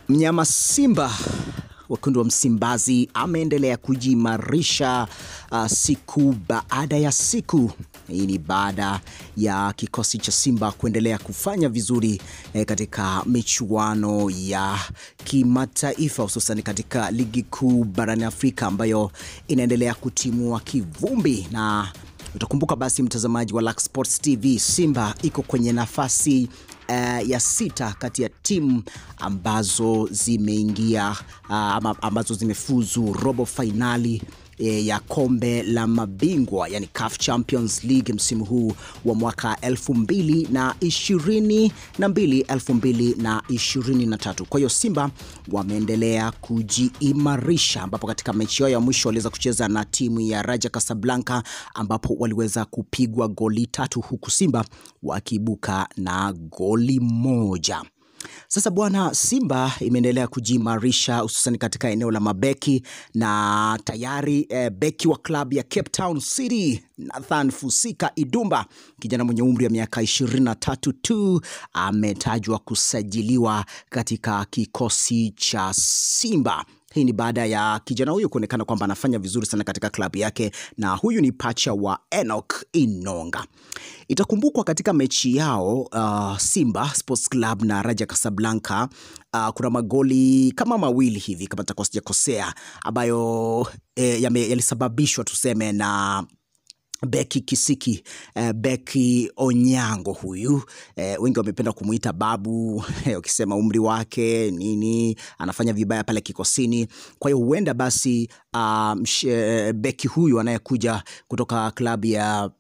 Mnyama Simba wekundu wa Msimbazi ameendelea kujiimarisha uh, siku baada ya siku. Hii ni baada ya kikosi cha Simba kuendelea kufanya vizuri eh, katika michuano ya kimataifa hususan katika ligi kuu barani Afrika ambayo inaendelea kutimua kivumbi na utakumbuka basi, mtazamaji wa Lux Sports TV, Simba iko kwenye nafasi uh, ya sita kati ya timu ambazo zimeingia uh, ama ambazo zimefuzu robo fainali eh, ya kombe la mabingwa yani CAF Champions League msimu huu wa mwaka 2022 2023. Kwa hiyo Simba wameendelea kujiimarisha, ambapo katika mechi yao ya mwisho waliweza kucheza na timu ya Raja Casablanca ambapo waliweza kupigwa goli tatu huku Simba wakiibuka na goli moja. Sasa bwana, Simba imeendelea kujiimarisha hususan katika eneo la mabeki na tayari eh, beki wa klabu ya Cape Town City Nathan Fusika Idumba, kijana mwenye umri wa miaka 23 tu, ametajwa kusajiliwa katika kikosi cha Simba. Hii ni baada ya kijana huyu kuonekana kwamba anafanya vizuri sana katika klabu yake, na huyu ni pacha wa Enoch Inonga. Itakumbukwa katika mechi yao uh, Simba Sports Club na Raja Casablanca uh, kuna magoli kama mawili hivi kama nitakuwa sijakosea, ambayo eh, yame- yalisababishwa tuseme na beki kisiki eh, beki Onyango huyu eh, wengi wamependa kumuita babu eh, ukisema umri wake nini, anafanya vibaya pale kikosini. Kwa hiyo huenda basi uh, msh- beki huyu anayekuja kutoka klabu ya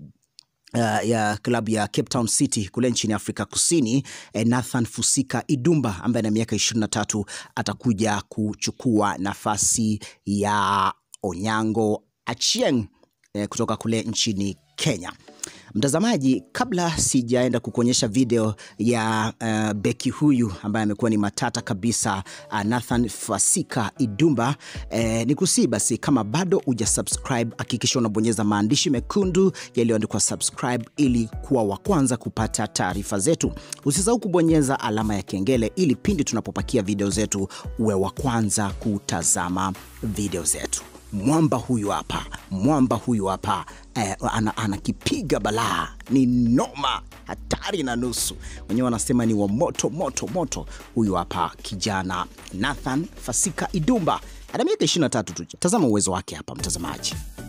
Uh, ya klabu ya Cape Town City kule nchini Afrika Kusini eh, Nathan Fusika Idumba ambaye ana miaka 23 atakuja kuchukua nafasi ya Onyango Achieng eh, kutoka kule nchini Kenya. Mtazamaji, kabla sijaenda kukuonyesha video ya uh, beki huyu ambaye amekuwa ni matata kabisa uh, Nathan Fasika Idumba eh, ni kusii basi, kama bado uja subscribe, hakikisha unabonyeza maandishi mekundu yaliyoandikwa subscribe ili kuwa wa kwanza kupata taarifa zetu. Usisahau kubonyeza alama ya kengele ili pindi tunapopakia video zetu uwe wa kwanza kutazama video zetu. Mwamba huyu hapa, mwamba huyu hapa eh, ana, anakipiga balaa, ni noma, hatari na nusu. Wenyewe wanasema ni wa moto moto moto. Huyu hapa kijana Nathan Fasika Idumba ana miaka 23 tu. Tazama uwezo wake hapa, mtazamaji.